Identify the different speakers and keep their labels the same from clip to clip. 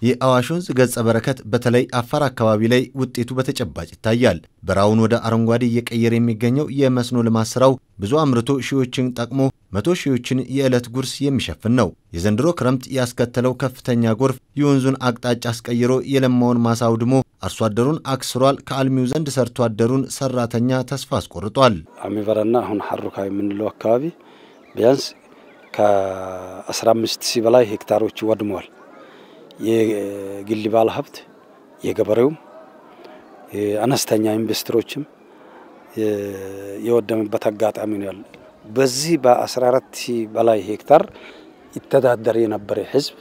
Speaker 1: የአዋሽ ወንዝ ገጸ በረከት በተለይ አፋር አካባቢ ላይ ውጤቱ በተጨባጭ ይታያል። በረሃውን ወደ አረንጓዴ እየቀየረ የሚገኘው የመስኖ ልማት ስራው ብዙ አምርቶ ሺዎችን ጠቅሞ መቶ ሺዎችን የዕለት ጉርስ የሚሸፍን ነው። የዘንድሮ ክረምት ያስከተለው ከፍተኛ ጎርፍ የወንዙን አቅጣጫ አስቀይሮ የለማውን ማሳ አውድሞ አርሶ አደሩን አክስሯል። ከአልሚው ዘንድ ሰርቶ አደሩን ሰራተኛ ተስፋ አስቆርጧል።
Speaker 2: አሚበረና አሁን ሀሩካ የምንለው አካባቢ ቢያንስ ከ15 ሺህ በላይ ሄክታሮች ወድመዋል። የግል ባለ ሀብት የገበሬውም አነስተኛ ኢንቨስተሮችም የወደመበት አጋጣሚ ነው ያለ። በዚህ በ14 ሺህ በላይ ሄክታር ይተዳደር የነበረ ህዝብ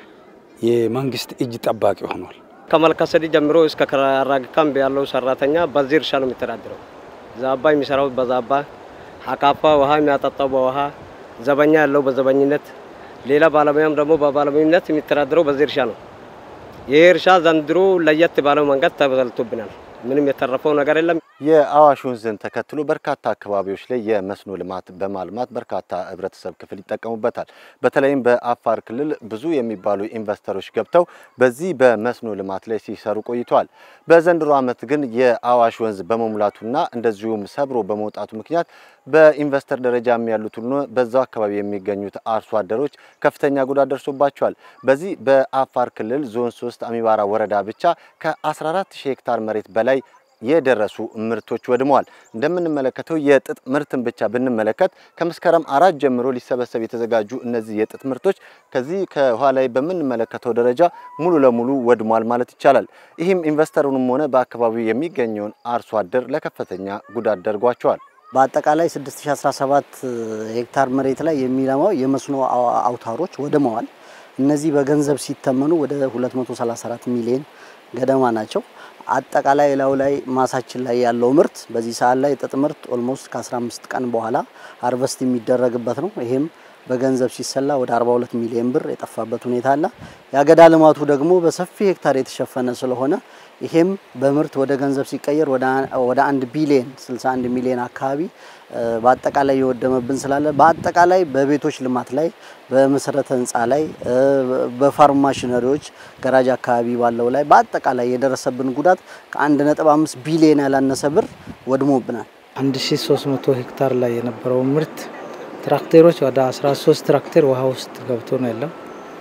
Speaker 2: የመንግስት እጅ ጠባቂ ሆኗል።
Speaker 3: ከመልካሰዲ ጀምሮ እስከ ከራራግ ካምፕ ያለው ሰራተኛ በዚህ እርሻ ነው የሚተዳደረው። ዛባ የሚሰራው በዛባ አካፋ ውሃ የሚያጠጣው በውሃ ዘበኛ ያለው በዘበኝነት ሌላ ባለሙያም ደግሞ በባለሙያነት የሚተዳደረው በዚህ እርሻ ነው። ይህ እርሻ ዘንድሮ ለየት ባለው መንገድ ተበልቶብናል። ምንም የተረፈው ነገር የለም።
Speaker 1: የአዋሽ ወንዝን ተከትሎ በርካታ አካባቢዎች ላይ የመስኖ ልማት በማልማት በርካታ ህብረተሰብ ክፍል ይጠቀሙበታል። በተለይም በአፋር ክልል ብዙ የሚባሉ ኢንቨስተሮች ገብተው በዚህ በመስኖ ልማት ላይ ሲሰሩ ቆይተዋል። በዘንድሮ ዓመት ግን የአዋሽ ወንዝ በመሙላቱና እንደዚሁም ሰብሮ በመውጣቱ ምክንያት በኢንቨስተር ደረጃም ያሉት ሁሉ በዛው አካባቢ የሚገኙት አርሶ አደሮች ከፍተኛ ጉዳት ደርሶባቸዋል። በዚህ በአፋር ክልል ዞን 3 አሚባራ ወረዳ ብቻ ከ14 ሺህ ሄክታር መሬት በላይ የደረሱ ምርቶች ወድመዋል። እንደምንመለከተው የጥጥ ምርትን ብቻ ብንመለከት ከመስከረም አራት ጀምሮ ሊሰበሰብ የተዘጋጁ እነዚህ የጥጥ ምርቶች ከዚህ ከኋላ ላይ በምንመለከተው ደረጃ ሙሉ ለሙሉ ወድሟል ማለት ይቻላል። ይህም ኢንቨስተሩንም ሆነ በአካባቢው የሚገኘውን አርሶ አደር ለከፍተኛ ጉዳት ደርጓቸዋል።
Speaker 4: በአጠቃላይ 6017 ሄክታር መሬት ላይ የሚለማው የመስኖ አውታሮች ወድመዋል። እነዚህ በገንዘብ ሲተመኑ ወደ 234 ሚሊዮን ገደማ ናቸው። አጠቃላይ ላዩ ላይ ማሳችን ላይ ያለው ምርት በዚህ ሰዓት ላይ ጥጥ ምርት ኦልሞስት ከ15 ቀን በኋላ አርቨስት የሚደረግበት ነው። ይሄም በገንዘብ ሲሰላ ወደ 42 ሚሊዮን ብር የጠፋበት ሁኔታ አለ። የአገዳ ልማቱ ደግሞ በሰፊ ሄክታር የተሸፈነ ስለሆነ ይሄም በምርት ወደ ገንዘብ ሲቀየር ወደ አንድ ቢሊዮን 61 ሚሊዮን አካባቢ በአጠቃላይ የወደመብን ስላለ በአጠቃላይ በቤቶች ልማት ላይ በመሰረተ ህንፃ ላይ በፋርም ማሽነሪዎች ገራጅ አካባቢ ባለው ላይ በአጠቃላይ የደረሰብን ጉዳት ከ1.5 ቢሊዮን ያላነሰ ብር ወድሞብናል።
Speaker 5: 1300 ሄክታር ላይ የነበረው ምርት ትራክተሮች ወደ 13 ትራክተር ውሃ ውስጥ ገብቶ ነው ያለው።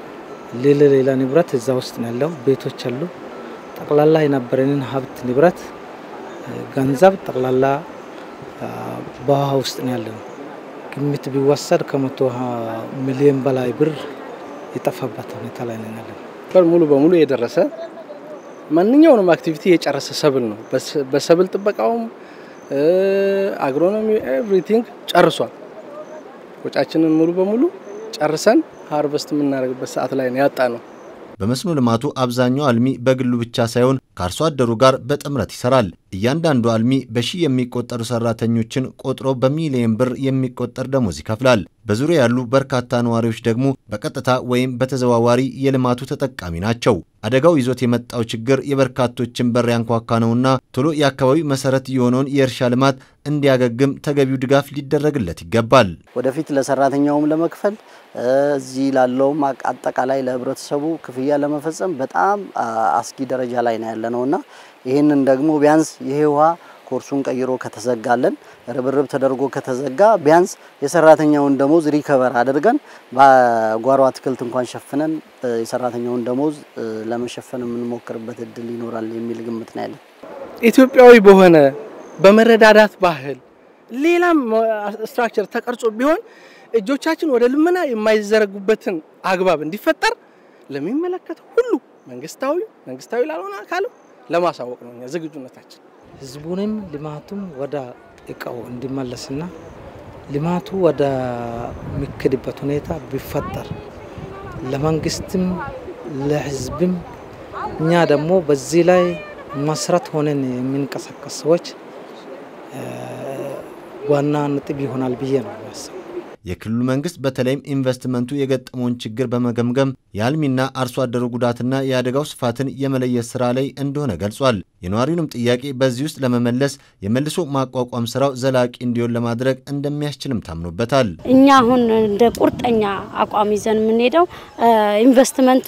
Speaker 5: ሌላ ሌላ ንብረት እዛ ውስጥ ነው ያለው። ቤቶች አሉ። ጠቅላላ የነበረንን ሀብት ንብረት ገንዘብ ጠቅላላ በውሃ ውስጥ ነው ያለው። ግምት ቢወሰድ ከመቶ ሚሊዮን በላይ ብር የጠፋበት ሁኔታ ላይ ነው ያለው።
Speaker 6: ሙሉ በሙሉ የደረሰ ማንኛውንም አክቲቪቲ የጨረሰ ሰብል ነው። በሰብል ጥበቃውም አግሮኖሚ ኤቭሪቲንግ ጨርሷል። ወጫችንን ሙሉ በሙሉ ጨርሰን ሃርቨስት የምናደርግበት ሰዓት ላይ ነው ያጣ ነው።
Speaker 1: በመስኖ ልማቱ አብዛኛው አልሚ በግሉ ብቻ ሳይሆን ከአርሶ አደሩ ጋር በጥምረት ይሰራል። እያንዳንዱ አልሚ በሺህ የሚቆጠሩ ሰራተኞችን ቆጥሮ በሚሊየን ብር የሚቆጠር ደሞዝ ይከፍላል። በዙሪያ ያሉ በርካታ ነዋሪዎች ደግሞ በቀጥታ ወይም በተዘዋዋሪ የልማቱ ተጠቃሚ ናቸው። አደጋው ይዞት የመጣው ችግር የበርካቶችን በር ያንኳኳ ነውና ቶሎ የአካባቢው መሰረት የሆነውን የእርሻ ልማት እንዲያገግም ተገቢው ድጋፍ ሊደረግለት ይገባል።
Speaker 4: ወደፊት ለሰራተኛውም ለመክፈል እዚህ ላለውም አጠቃላይ ለህብረተሰቡ ክፍያ ለመፈጸም በጣም አስጊ ደረጃ ላይ ነው ያለ ነውና ይህንን ደግሞ ቢያንስ ይሄ ውሃ ኮርሱን ቀይሮ ከተዘጋለን ርብርብ ተደርጎ ከተዘጋ ቢያንስ የሰራተኛውን ደሞዝ ሪከቨር አድርገን በጓሮ አትክልት እንኳን ሸፍነን የሰራተኛውን ደሞዝ ለመሸፈን የምንሞክርበት እድል ይኖራል የሚል ግምት ነው ያለን።
Speaker 6: ኢትዮጵያዊ በሆነ በመረዳዳት ባህል ሌላም ስትራክቸር ተቀርጾ ቢሆን እጆቻችን ወደ ልመና የማይዘረጉበትን አግባብ እንዲፈጠር ለሚመለከተው ሁሉ መንግስታዊ መንግስታዊ ላልሆነ አካልም ለማሳወቅ ነው እኛ ዝግጁነታችን።
Speaker 5: ህዝቡንም ልማቱም ወደ እቃው እንዲመለስና ልማቱ ወደ ሚክድበት ሁኔታ ቢፈጠር ለመንግስትም ለህዝብም እኛ ደግሞ በዚህ ላይ መስረት ሆነን የምንቀሳቀስ ሰዎች ዋና ነጥብ ይሆናል ብዬ ነው የሚያስበው።
Speaker 1: የክልሉ መንግስት በተለይም ኢንቨስትመንቱ የገጠመውን ችግር በመገምገም የአልሚና አርሶ አደሩ ጉዳትና የአደጋው ስፋትን የመለየት ስራ ላይ እንደሆነ ገልጿል። የነዋሪውንም ጥያቄ በዚህ ውስጥ ለመመለስ የመልሶ ማቋቋም ስራው ዘላቂ እንዲሆን ለማድረግ እንደሚያስችልም ታምኖበታል።
Speaker 7: እኛ አሁን እንደ ቁርጠኛ አቋም ይዘን የምንሄደው ኢንቨስትመንቱን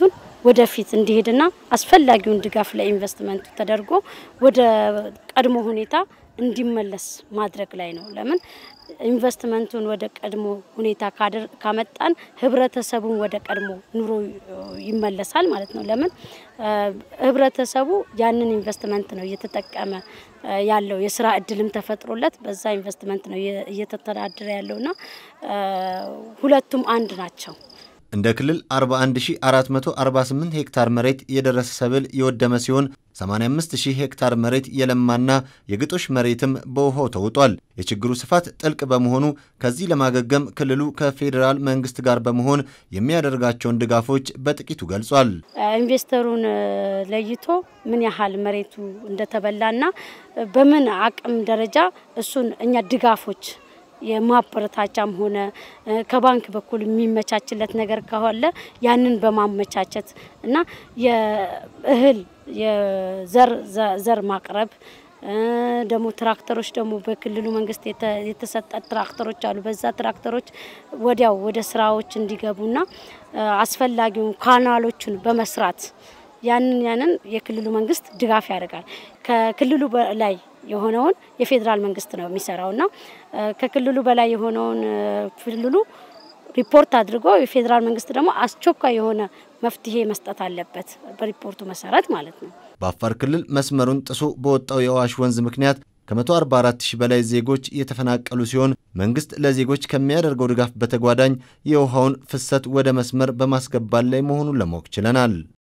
Speaker 7: ወደፊት እንዲሄድና አስፈላጊውን ድጋፍ ለኢንቨስትመንቱ ተደርጎ ወደ ቀድሞ ሁኔታ እንዲመለስ ማድረግ ላይ ነው። ለምን ኢንቨስትመንቱን ወደ ቀድሞ ሁኔታ ካመጣን ህብረተሰቡን ወደ ቀድሞ ኑሮ ይመለሳል ማለት ነው። ለምን ህብረተሰቡ ያንን ኢንቨስትመንት ነው እየተጠቀመ ያለው የስራ እድልም ተፈጥሮለት በዛ ኢንቨስትመንት ነው እየተተዳደረ ያለውና ሁለቱም አንድ ናቸው።
Speaker 1: እንደ ክልል 41448 ሄክታር መሬት የደረሰ ሰብል የወደመ ሲሆን 85000 ሄክታር መሬት የለማና የግጦሽ መሬትም በውሃው ተውጧል። የችግሩ ስፋት ጥልቅ በመሆኑ ከዚህ ለማገገም ክልሉ ከፌዴራል መንግስት ጋር በመሆን የሚያደርጋቸውን ድጋፎች በጥቂቱ ገልጿል።
Speaker 7: ኢንቨስተሩን ለይቶ ምን ያህል መሬቱ እንደተበላና በምን አቅም ደረጃ እሱን እኛ ድጋፎች የማበረታቻም ሆነ ከባንክ በኩል የሚመቻችለት ነገር ካለ ያንን በማመቻቸት እና የእህል የዘር ዘር ማቅረብ ደግሞ ትራክተሮች ደግሞ በክልሉ መንግስት የተሰጠ ትራክተሮች አሉ። በዛ ትራክተሮች ወዲያው ወደ ስራዎች እንዲገቡና አስፈላጊውን ካናሎቹን በመስራት ያንን ያንን የክልሉ መንግስት ድጋፍ ያደርጋል። ከክልሉ በላይ የሆነውን የፌዴራል መንግስት ነው የሚሰራውና ከክልሉ በላይ የሆነውን ክልሉ ሪፖርት አድርጎ የፌዴራል መንግስት ደግሞ አስቸኳይ የሆነ መፍትሄ መስጠት አለበት በሪፖርቱ መሰረት ማለት ነው።
Speaker 1: በአፋር ክልል መስመሩን ጥሶ በወጣው የአዋሽ ወንዝ ምክንያት ከ144 ሺህ በላይ ዜጎች የተፈናቀሉ ሲሆን መንግስት ለዜጎች ከሚያደርገው ድጋፍ በተጓዳኝ የውሃውን ፍሰት ወደ መስመር በማስገባት ላይ መሆኑን ለማወቅ ችለናል።